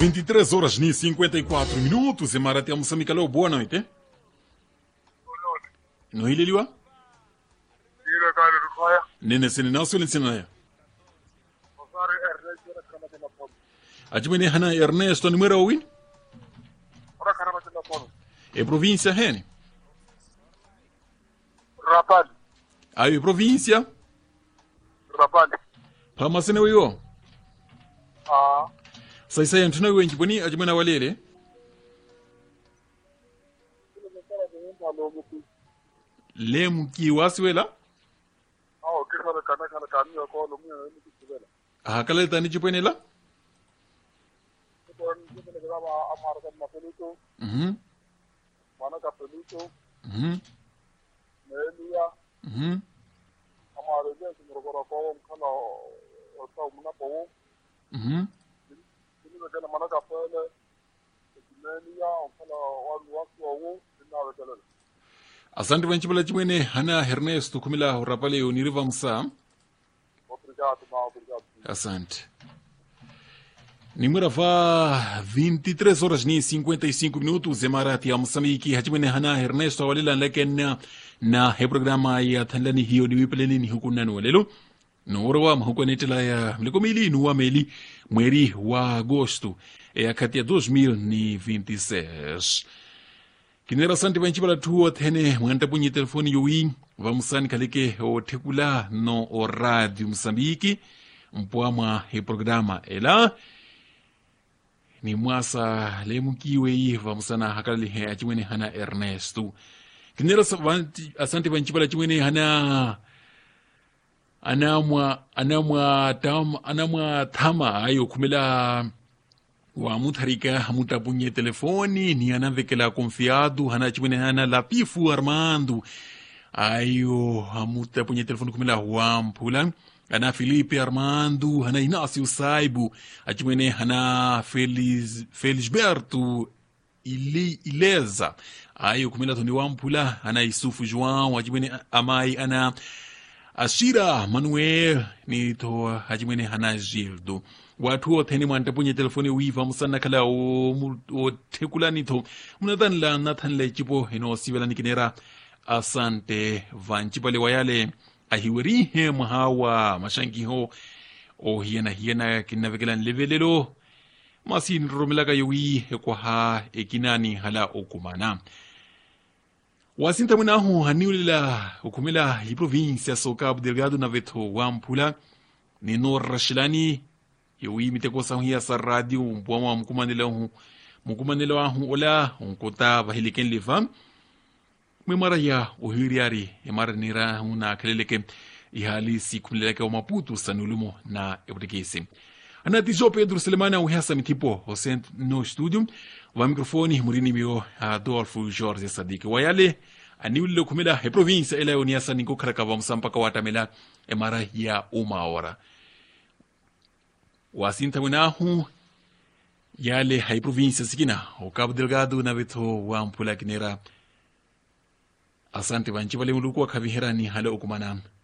23 horas ni 54 minutos emarati ya mosamika leo boa noite nohileliwa Ile kale rukaya. nene sene nasole nsinaya Osari Ernest yana kama tena pono. acimene hana ernesto nimwera owin Ora kama tena pono. e província hene Rabali. ayo e província Rabali. pamasene weyo Ah. saisaya ntuna wenji boni acimene walele Ile msara ni mtu alomuku. lemki wasiwela Ah, kisa le kana kana kani ko lo mwe ni kisibela. ahakaletani cipwenela Ko ni kile kama amara kama peluto, Mhm, mana ka peluto, mhm, melia, mhm. amara je kumrogora ko kana o sa muna po. Mhm. Ile kana mana ka pele. Melia, kana wanu watu wo, ina wekele. asante vancipala cimwene hana ernesto khumila urapaleyo niriva musa Obrigado, ma obrigado. asante nimwera va 23 horas ni 55 minutos emarati ya moçambique hacimwene hana ernesto awalela nleken na he programa ya thanlani hiyo niwipeleni ni hukunani walelo noorowa mahukuanetela ya mlikomili nuwa meli mweri wa agosto yakati ya 2026 kinera asante vancipala thuo thene mwantapunye telefoni yowi vamusani khaleke othekula no o radio moçambique mpwamwa he programa ela ni mwasa lemukiweyi vamusana hakalalihe acimwene hana ernesto kinera sa- vanti- asante vancipala cimwene hana anamwa anamwa tam anamwa thama ayo khumela wa mutharika hamutapunye telefoni ni anavekela confiado hana chimwene hana latifu armando ayo hamutapunye telefoni khumela wamphula ana filipe armando hana inacio saibu achimwene hana Feliz, felisberto ili, ileza ayo khumela thoni wamphula ana isufu joão achimwene amai ana ashira manuel nito hacimwene hana gildo wathu othene mwantapunye telefoni wiva musana khala othekula nitho munathanla nathanla icipo eno osivela nikinera asante vancipale wayale ahiwerihe mwahawa maxankiho ohiyanahiyana kinavekela nlevelelo masi nromelaka yowi ekwaha ekinani hala okumana wasinta mwenahu haniulela ukhumela hi província so cabo delgado na vetho wamphula nino raxilani yowi mitekosahu yasa radio mpuama mukumanelahu mukumanela wahu ola unkota vahileken leva mwemara ya ohiriari emara nira una khaleleke ihali sikhumlelake omaputu sanulumo na eputekesi anati jo pedro selemana uhesa mithipo osent no studio va microfone murini mio adolfo jorge sadiki wayale aniwulile khumela he província elayo niyasa ninkokhalaka vamusa mpaka watamela emara ya uma hora wasintha mwenahu yale hai província sikina o cabo delgado na vetho wa mphula kinera asante vanci vale muluku wa khaviherani hala okumana